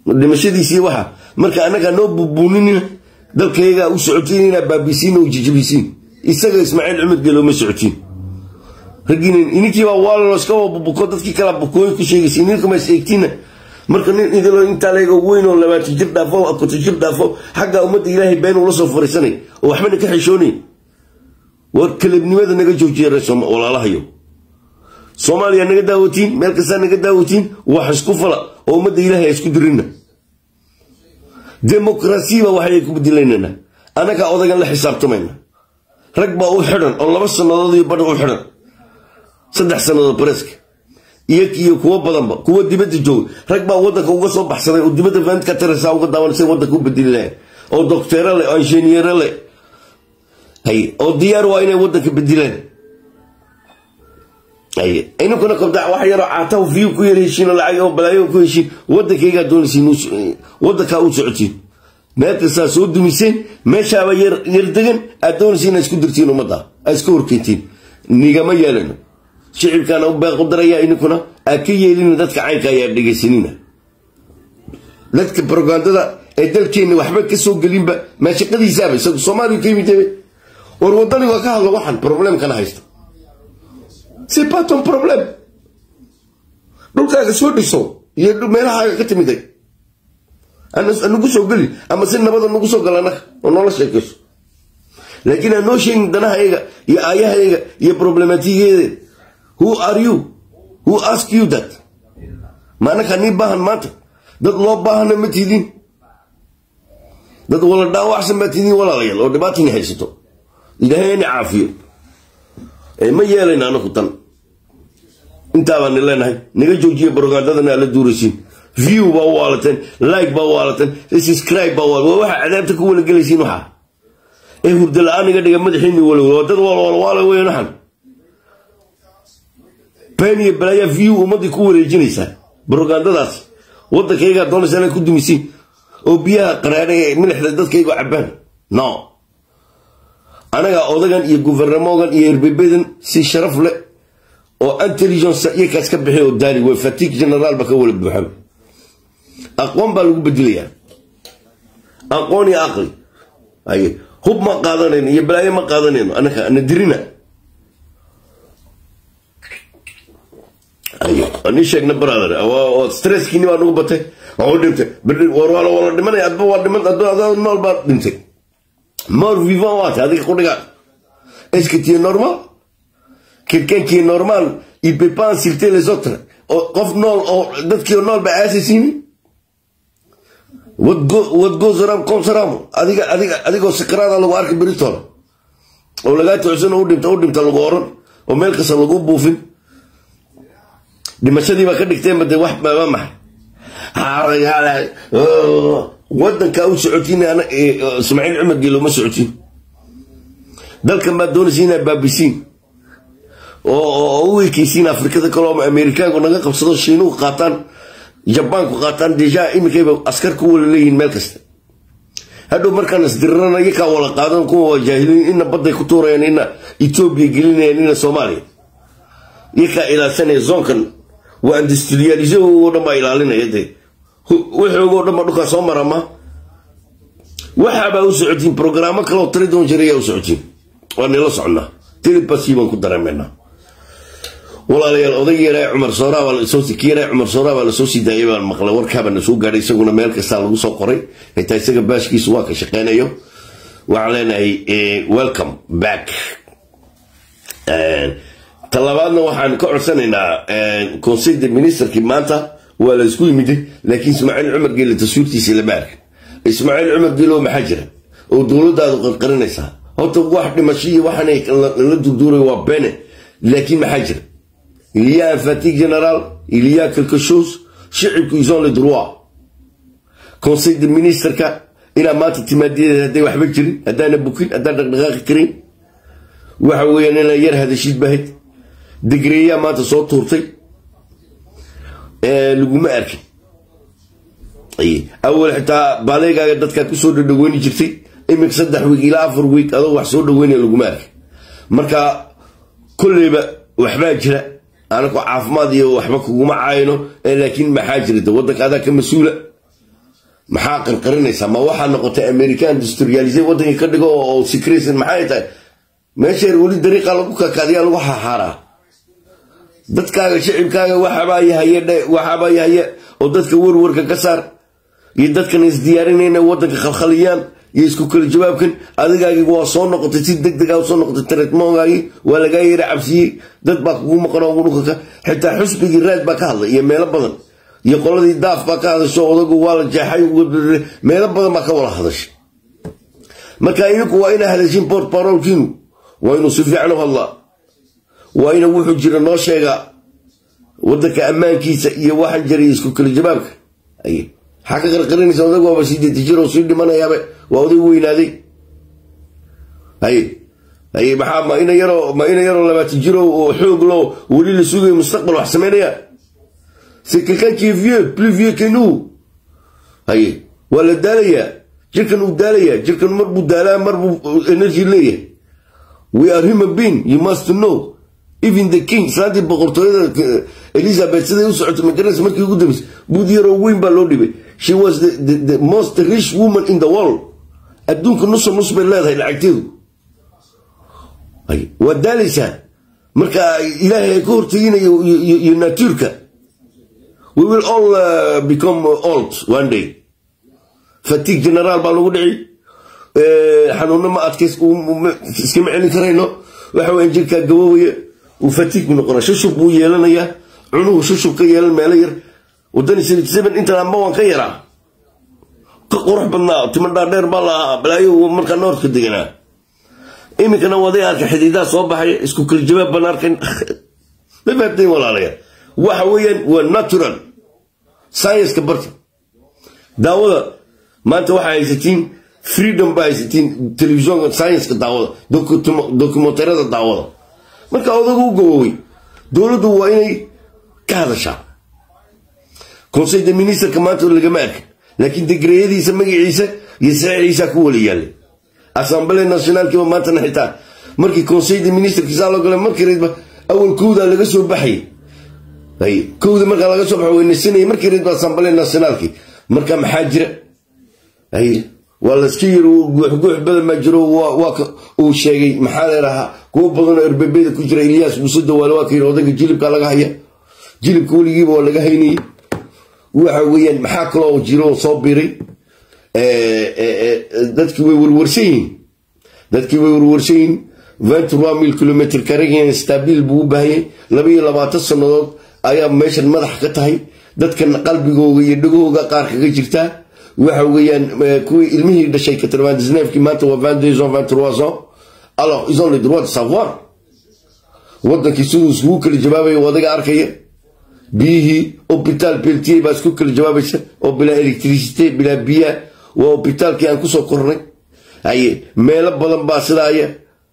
dhimashadiisii waxa marka annagaa noo bubuuninina dalkaygaa u socotiin inaa baabisiin oo jijibisiin isaga ismaaciil cumar geelo ma socotiin raggiina ininkiibaa waalano iska bubuko dadkii kala bukooyin ku sheegaysa ininkama is eegtiina marka nin idilo intaa leega weyn oo labaatan jir dhaafo konton jir dhaafo xagga ummadda ilaahay been ula soo fariisanay oo waxbana ka xishoonay war kalabnimada naga joojiya walaalahayo soomaaliya naga daawatiin meel kastaa naga daawatiin wax isku fala oo ummadda ilaahay isku dirina demokrasiba waxay ku bedilaynana annagaa odagan la xisaabtamayna rag baa u xidhan oo laba sannadood iyo badha u xidhan saddex sannadood bareeska iyo iyo kuwo badanba kuwo dibadda jooga rag baa wadanka uga soo baxsaday oo dibadda faantka tarasa uga daawanasay wadanka u bedeli lahayn oo docteero leh oo injineero leh hay oo diyaar waa inay wadanka bedilaan hay ininkuna kabda wax yaroo caatahu fiyu ku yar heshiin oo lacag oo balaayo ku heshiin wadankaygaa doonaysiin wadankaa u socotiin meel kastaa soo dumiseen meeshaaba yar yar degan aad doonaysiin inaad isku dirtiin ummadda aad iska horkeentiin nigama yeelano shicibkaana u beequ daraya ininkuna aad ka yeelina dadka caynka ayaa dhegaysanina dadka brogandada ee dalkeenna waxba ka soo gelinba maashaqadiisaaba isagu soomaaliya ka yimid war wadani waa ka hadlo waxan problemkana haysta c'est pas ton problème dhulkaaga soo dhiso iyo meelahaaga ka timiday nagu soo geli ama si nabada nagu soo gal annaga oo noola sheekayso laakiin aan noo sheegin danahayga iyo aayahayga iyo problematigeeda who are you who ask you that ma annagaa nii baahan maanta dad loo baahana ma tidin dad wala dhaawacsan baa tidin walaalayaal oo dhibaatani haysato ilaahay ani caafiyo ma yeelayna anaku tan intaabaan leenahay naga joojiya brogandadana aad la duuraysiin view baa u waalateen like baa u waalateen subscribe baa waa waxa cadaabta ku wala gelaysiin waxaa ee hurda la-aan iga dhiga madaxiini walow dad walwalwaala weyn waxan been iyo balaayaa view ummadii ku wareejinaysaa brogandadaas wadankaygaa doonaysa inaad ku dumisiin oo biyaha qaraadha ee milixda dadkaygu cabaan no anagaa odagan iyo guvernamogan iyo erbebedan si sharaf leh oo intelligence iyakaas ka bixi oo daali way fatigue general ba ka wala buuxan aqoon baa lagu bedelayaa aqoon iyo aqli aye hub ma qaadanayno iyo balaayo ma qaadanayno anaka ana dirina aye ani sheegna brother stresskiini baa nagu batay waa dhintay war waa wala dhimanaya adba waa dhiman adba nool baa dhintay mort vivant waate adiga qudhiga est-ce que tu es normal quelqu'un qui est normal il peut pas insulter les autres qof nool oo dadkii nool ba aasaysiini what goes around comes around adiga adiga adigoo sakaraada lagu arki beritola oo lagaa tocsan u dhinta u dhinta lagu oran oo meel kasta lagu buufin dhimashadii baa ka dhigteenba dee wax baa maxay wadankaa u socotiin ismaaciil cumar geelo ma socotiin dalkan baad doonaysa inaad baabisiin oo u ekeysiin afrikada kale oo amerikaanku naga qabsado shiinuhu qaataan jabaanku qaataan deja iminkayba askar ku wala leeyihin meel kasta hadhow markaan isdirirana iyakaa wala qaadan kuwa waa jaahiliin ina badday ku tuurayaan ina etoobiya gelinayaan ina soomaaliya iyakaa ilaalsanaya zoonkan waa industrialize oo dhan baa ilaalinaya dee wixoogoo dhan baa dhulkaa soo marama waxaabaa u socotiin brograamo kaleoo tiri doon jirayaa u socotiin waa nila socnaa telebasi baan ku dareemaynaa walaalayaal oday yaraa cumar sooraa baa lasoo ki yaraa cumar sooraa baa lasoo sii daayay baan maqlay warkaabaa na soo gaadhay isaguna meel kastaa lagu soo qoray xitaa isaga baashkiisu waa ka shaqeynayo waxaan leenahay welcome back talabaadna waxaan ka codsanaynaa conseil de ministerkii maanta waa la isku yimiday laakiin ismaaciil cumar geele taswiirtiisa lama arkin ismaaciil cumar geelo maxaa jira oo dowladaadu qarqarinaysaa horta wax dhimasho iyo waxaanay la durduuray waa bene laakiin maxaa jira il y a un fatigue général il y a quelque chose shicibku ils ont le droit conseil de ministerka inaa maanta timaadiyadeed hadday waxba jirin haddaana bukin haddaan dhaqdhaqaaqi karin waxa weeyaan inaa yar hadashid bahayd digreeyaa maanta soo tuurtay laguma arkin awal xitaa baaleegaaga dadkaa kusoo dhadhaweyni jirtay iminka saddex wiig ilaa afar wiig adoo wax soo dhaweynaya laguma arkin marka kolleyba waxbaa jira anako caafimaad iyo waxba kuguma caayno laakiin maxaa jirta wadanka adaa ka mas-uula maxaa qarqarinaysaa ma waxaa noqotay american industrialise waddankii ka dhigo oo secretion maxay tahay meesheer weli dariiqa lagu kakaadiyaa lagu xaxaaraa dadkaaga shicibkaaga waxabaa yahaye waxabaa yahaye oo dadka warwarka ka saar iyo dadkan isdiyaarinayna waddanka khalkhaliyaan iyo isku kala jawaabkan adigaagii waa soo noqotay si deg dega soo noqotay tareetmoongaagii waa lagaa yeera cabsiyey dad baa kugu maqanoo dhulka xitaa xusbigii raad baa ka hadlay iyo meelo badan iyo qoladii daaf baa ka hadasho odagu waa la jeexay meelo badan baa ka wada hadashay marka idinku waa inaa hadashin bort barolkiinu waa inuu si fiican u hadlaa waa ina wuxuu jira noo sheegaa waddanka ammaankiisa iyo waxaan jiray isku kala jawaabka aye maxaa ka qarqarinaysa odag waaba sideeti jir oo sii dhimanayaaba waa oday weynaaday haye haye maxaa ma ina yaroo ma ina yaroo labaatan jiro oo xoog loo weli la sugayo mustaqbal wax samaynaya c'est quelqu'un qui est vieux plus vieux que nous haye waa la daalayaa jirkan uu daalayaa jirkan mar buu daalaa mar buu energy leeyahay we are human being you must know even the king islaantii boqortooyada elizabeth siday u socotay magaranaysa markii ugu dambeysay buud yaroo weyn baa loo dhibay she was the, the, the most rich woman in the world adduunka nusa nus bay leedahay lacagteedu waa daalaysaa marka ilaahay ay ka horteginayo iyo natuurka we will all uh, become old one day fatigue generaal baa lagu dhici xanuuno ma adkays iskama celin karayno waxa weya jirkaa gabowaya uu fatigue buu noqona shushub buu yeelanayaa cunuhu shushub ka yeelan meelo yar wadani seven intan amba waan ka yaraa ka qurux badnaa timo dhaadheer baa lahaa balaayo markaa noorka deganaa iminkana waday arka xidiidaa soo baxaya isku kala jawaab baan arkan ma fahamteen walaalaya waxa weeyaan waa natural science-ka barta daawada maanta waxaa haysatiin freedom baa haysatiin telefisonka science-ka daawada dokumentarada daawada marka odagu u gabowey dowladdu waa inay ka hadashaa conseil de ministerka maanta lagama arkin laakiin degreeyadiisa magaciisa iyo saxiixiisa ku wala yaallay assemblée nationalkiiba maantana xitaa markii conseil de ministerkiisaa loo galay markii reedba awal kowdaa laga soo baxayay kowda markaa laga soo baxo weynasanayay markii reedba assemblée nationalkii marka maxaa jira waa layska yiri guuxguux badan baa jiro uu sheegay maxaa leerahaa kuwo badanoo erbebeda ku jira ilyaas muuse dawaale waa ka yiri odayga jilibka laga haya jilibka weligiiba waa laga haynayay waxa weeyaan maxaa kaloo jiro soo biray dadkii way warwarsan yihiin dadkii way warwarsan yihiin vingt-trois mille kilometr karagan stabil buu u baahanyay laba iyo labaatan sannadood ayaa meeshan madax ka tahay dadkan qalbigooga iyo dhagahooga qaar kaga jirtaa waxa weeyaan kuwii ilmihii dhashay katrvandisneefkii maanta waa vingt-deux ans vingt-trois ans alors ils ont le droit de savoir waddankii siduu iskugu kala jawaabaya wadaga arkaya biyihii hobitaal beltiye baa isku kala jawaabaysa oo bilaa electricité bilaa biyaa waa hobitaalkii aan kusoo kornay haye meelo badan baa sidaaya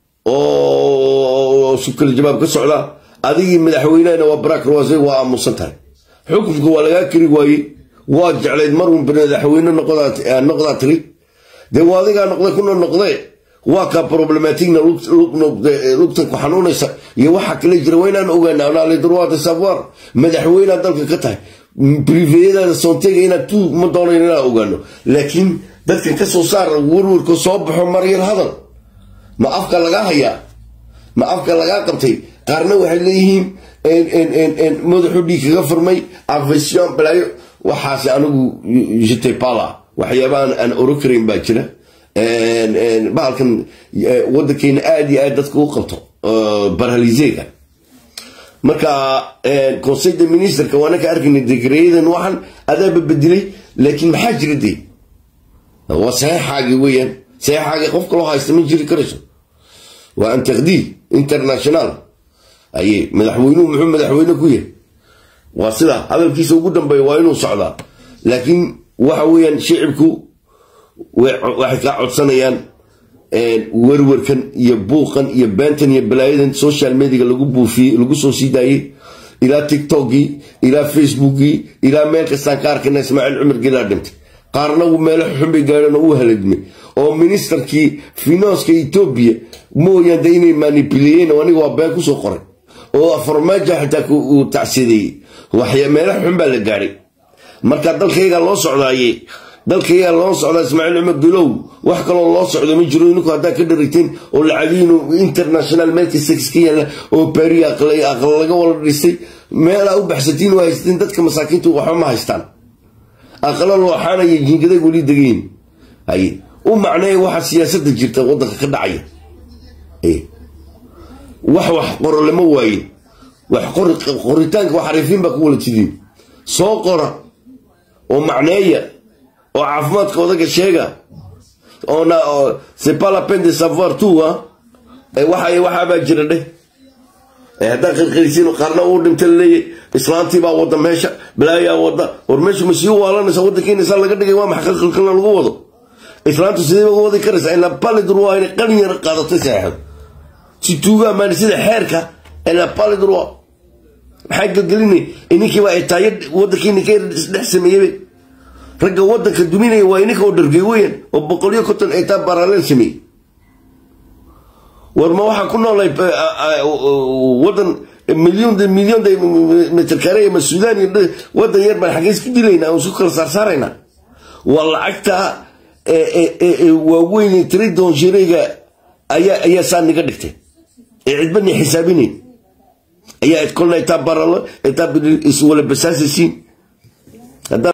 oo isku kala jawaab ka socdaa adigii madaxweynehana waa barak rawase waa aamusan tahay xukunka waa lagaa kari waayey waa jeclayd marun madaxweyne noqdaa tiri dee waa adigaa noqday kuna noqdee waa kaa problematigna lugtan ku xanuunaysa iyo waxa kale jira waa inaan ogaana anaalidruwaata savoir madaxweynea dalka ka tahay briveyadaada sontega inaad tu ma doonayn inaan ogaano laakiin dadkan ka soo saar warwarka soo baxo maryar hadal ma afka lagaa hayaa ma afka lagaa qabtay qaarna waxay leeyihiin madaxu dhiig kaga furmay afesion balaayo waxaase anigu jitepala waxyaabahan aan oro karayn baa jira bahalkan wadankeena aada iyo aad dadka u qabto barhalizeega marka conseil de ministerka waana ka arkayna degreyadan waxan adaaba bedelay laakiin maxaa jira dee waa saxeexaagii weeyaan saxeexaagii qof kaloo haysta ma jiri karayso waa an taqdiid international aye madaxweynuhu muxuu madaxweyne ku yahay waa sida hadalkiisa ugu dambeeya waa inuu socdaa laakiin waxa weeyaan shicibku waxay kaa codsanayaan werwerkan iyo buuqan iyo beentan iyo balaayadan social mediga lagu buufiyey lagu soo sii daayey ilaa tiktokgii ilaa facebookgii ilaa meel kastaan ka arkana ismaaciil cumar gelaa dhintay qaarna meelo xunbay gaadheen oo u haladmay oo ministerkii finanska etoobiya mooyaan de inay manibileeyeen oo aniga waa been kusoo qoray oo farmaajo xitaa uu tacsideeyey waxya meelo xun baa la gaadhay marka dalkayga loo socdaaye dalka yaa loo socdaa ismaaciil cumar dulow wax kaloo loo socdo ma jiro ninku haddaa ka dharagteen oo lacagiinu international meelkasta ka yaalla oo bari aqal laga wala dhisay meelaa u baxsatiin waa haysateen dadka masaakiintu waxba ma haystaan aqalo looxaanaya jiingaday weli degayn haye u macneeya waxa siyaasadda jirta waddanka ka dhacaya wax wax qoro lama waaye wax qoritaanka wax xariifiin baa ku wala jidiin soo qora oo macneeya oo caafimaadka odaga sheega oona c'est pas la peine de savoir tout ah waxa waxaabaa jira dheh haddaa qirqirisiin qaarna uu dhinta laleeyahy islaantii baa wada meesha balaayaa wada war meeshu ma sii waalanaysa waddankiina saa laga dhigay waa maxay qilqilna lagu wado islaantu sidee uga wadi karaysa ina palidur waa inay qalin yar qaadatay saxeexad si tuugaa maani sida xeerka ina palidur waa maxaa gelgelinay ininkiiba ay taayo waddankiina ka dhex sameeyey ragga waddanka duminaya waa ininka oo dhargey weyan oo boqolyo konton ay taa baraaleel sameeyey war ma waxaan ku noolay wadan milyon milyon mitr kare ma suudaan iyo wadan yar baan xaggeys ku dilaynaa oo isku kala saarsaaraynaa waa lacagta waaweyn tiri doonshireega ayaa ayaa saa niga dhigtay ee cidbadni xisaabinayn ayaa kolna itaa baralo itaa iswala basaasaysiin